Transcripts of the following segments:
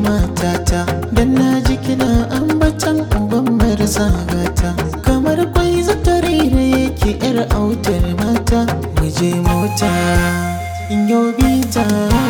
matata dan na ji kina ambatan uban marasa gata kamar kwai zatare da yake yar autar mata mu je mota in yo bita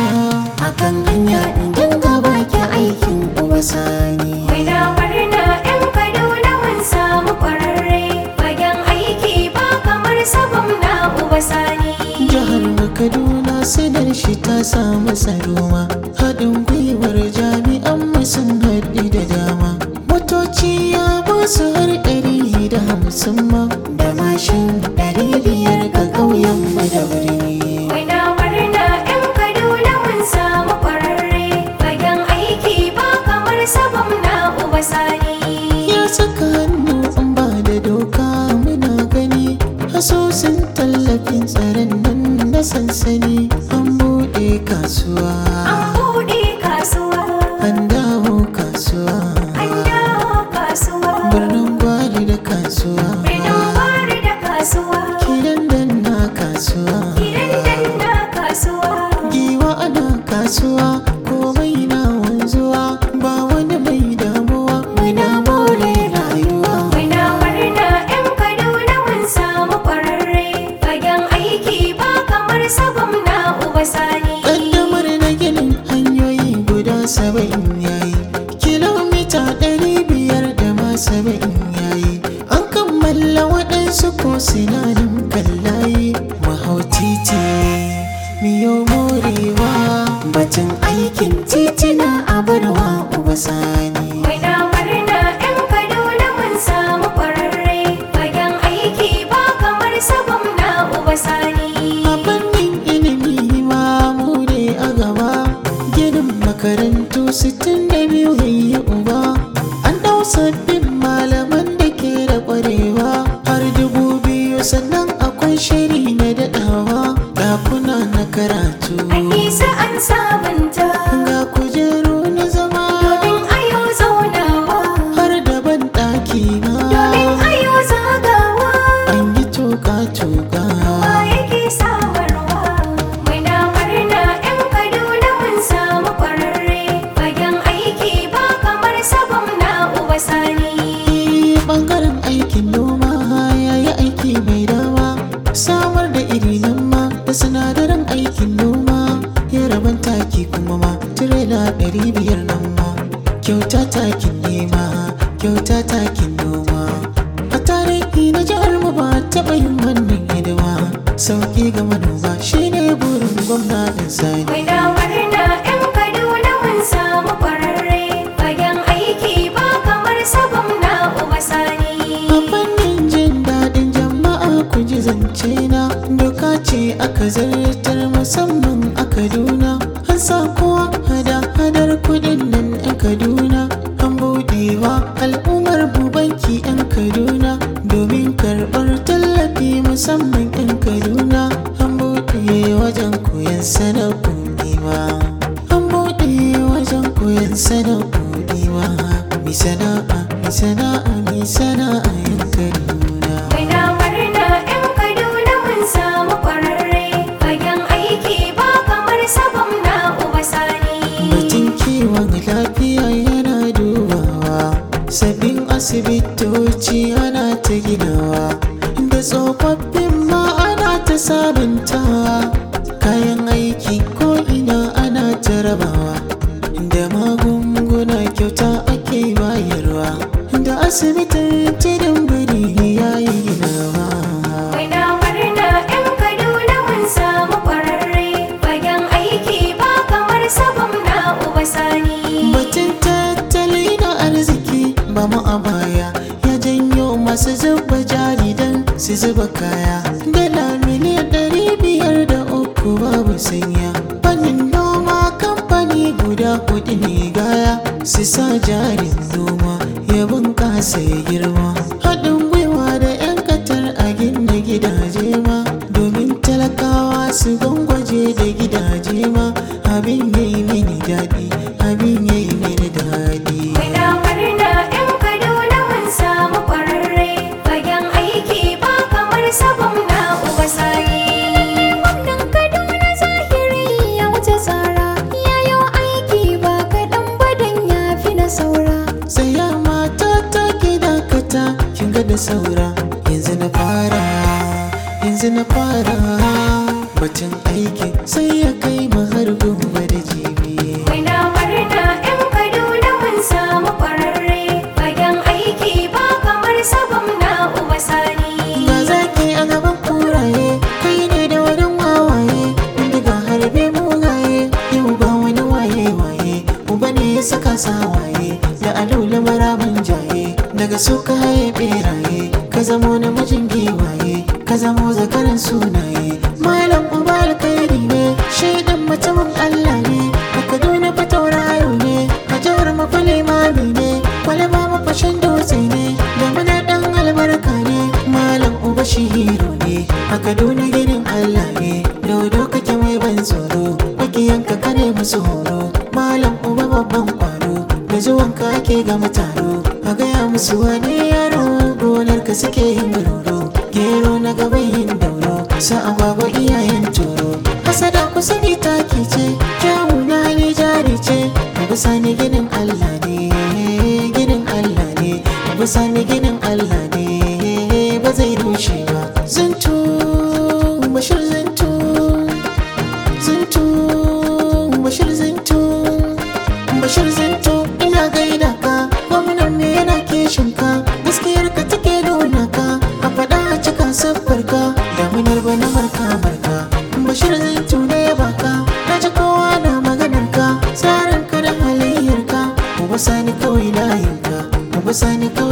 akan hanya in dinga baki aikin uba sani Muna murna 'yan Kaduna mun samu ƙwararre fagen aiki ba kamar sabon na uba sani. jihar mu kaduna sanar shi ta samu tsaroma haɗin gwiwar jami'an mu sun haɗu da dama motoci ya ba su har ɗari da hamsin ma da mashin ɗari biyar ga ƙauyen mu da birni Muna murna 'yan Kaduna mun samu ƙwararre fagen aiki ba kamar sabon na uba sani. ya saka hannu an ba da doka muna gani asusun tallafin tsaron nan na sansani an buɗe kasuwa An buɗe kasuwa, an dawo kasuwa an dawo kasuwa, birnin gwari da kasuwa birnin Gwari da kasuwa, kidan danna kasuwa gidan danna kasuwa. giwa ana kasuwa komai na wanzuwa ba wani mai damuwa muna more rayuwa Muna murna 'yan Kaduna mun samu ƙwararre fagen aiki ba kamar sabon na uba sani. Ƙaddamar na ginin hanyoyi guda saba'in yayi kilomita ɗari biyar da ma saba'in yayi an kammala waɗansu ko sinarin kallaye mahau titi miyo morewa batun aikin titina a barwa uba sani Muna murna 'yan Kaduna mun samu ƙwararre fagen aiki ba kamar sabon na uba sani. a fannin ilimi ma mu ne a gaba ginin makarantu 62 yayi uba an ɗau sabbin malaman da ke da ƙwarewa har dubu biyu sannan akwai shiri na daɗawa ɗakuna na karatu An nisa an sabunta ga kujeru na zama domin ayo zaunawa, har da ban ɗaki ma domin ayo zagawa. an yi toka-toka Wa yake samarwa? Muna murna 'yan Kaduna mun samu ƙwararre fagen aiki ba kamar sabon na uba sani. bangaren aikin noma ya yi aiki mai dama samar da iri nan ma da sinadaran aikin noma ya raban taki kuma ma tirela ɗari biyar nan ma kyauta takin nema kyauta takin noma a tarihi na jihar mu ba taɓa yin wannan hidima sauƙi ga manoma shine burin gwamnatin sani Muna murna 'yan Kaduna mun samu ƙwararre fagen aiki ba kamar sabon na uba sani. A fannin jin daɗin jama'a ku ji zance na doka ce aka zartar musamman a Kaduna an sa kowa hada-hadar kudin nan a Kaduna an buɗewa al'ummar bubanki 'yan Kaduna domin karɓar tallafi musamman 'yan Kaduna an buɗe wajen koyon sana'u ma an buɗe wajen koyon sana'u ma mi sana'a mi sana'a mi sana'a 'yan Kaduna Muna murna 'yan Kaduna mun samu ƙwararre fagen aiki ba kamar sabon na uba sani. Batun kiwon lafiya yana dubawa sabbin asibitoci ana ta ginawa da tsofaffin ma ana ta sabuntawa kayan aiki ko ina ana ta rabawa da magunguna kyauta ake bayarwa da asibitin tudun biri ya yi ginawa Muna murna 'yan Kaduna mun samu ƙwararre fagen aiki ba kamar sabon na uba sani. Batun tattali na arziki ba mu a baya ya janyo masu zuba jari don su zuba kaya. Dala miliyan ɗari biyar da uku babu sanya. Fannin noma kamfani guda hudu ne gaya su sa jarin noma ya bunƙasa ya girma. Haɗin gwiwa da 'yan katar a gina gidaje ma domin talakawa su gwangwaje da gidaje ma abin yayi mini daɗi abin yayi mini daɗi Muna murna 'yan Kaduna mun samu ƙwararre fagen aiki ba kamar sabon na uba sani. Gwamnan Kaduna zahiri ya wuce tsara ya yi aiki ba kaɗan ba don saura yanzu na fara yanzu na fara batun aiki sai ya kai mu har gobe da jibi Muna murna 'yan Kaduna mun samu ƙwararre fagen aiki ba kamar sabon na uba sani. Ba za ki a gaban kuraye kai ne da wurin wawaye daga harbe mugaye yau ba wani waye waye uba ne ya saka sawaye da alula marabin jaye daga su ka haye beraye ka zamo namijin giwaye ka zamo zakaran sunaye malam uba alkhairi ne shaidan mutumin Allah ne a Kaduna fa tauraro ne a jihar mafale mami ne kwalaba mafashin dutse ne da muna dan albarka ne malam uba shi hero ne a Kaduna gidan Allah ne dodo kake mai ban tsoro makiyanka kare musu horo malam uba babban kwaro da zuwanka ake ga mutaro a gaya musu wani yaro gonar ka suke yin roro gero na gaban yin dauro sa agwagwa iyayen toro hasada kusa ni taki ce kyawu na hali jari ce bisa ni ginin Allah ne ginin Allah ne bisa ni ginin Allah ne ba zai rushe ba zintu bashir zintu zintu bashir zintu bashir zintu ina gaida ka gwamnan me yana kishin ka gaskiyar ka take nuna ka a faɗa a cika siffar ka damunar bana marka marka bashir zintu ne ya baka na ji kowa na maganar ka tsarin ka da halayyar ka mu sani kawai layin ka mu sani kawai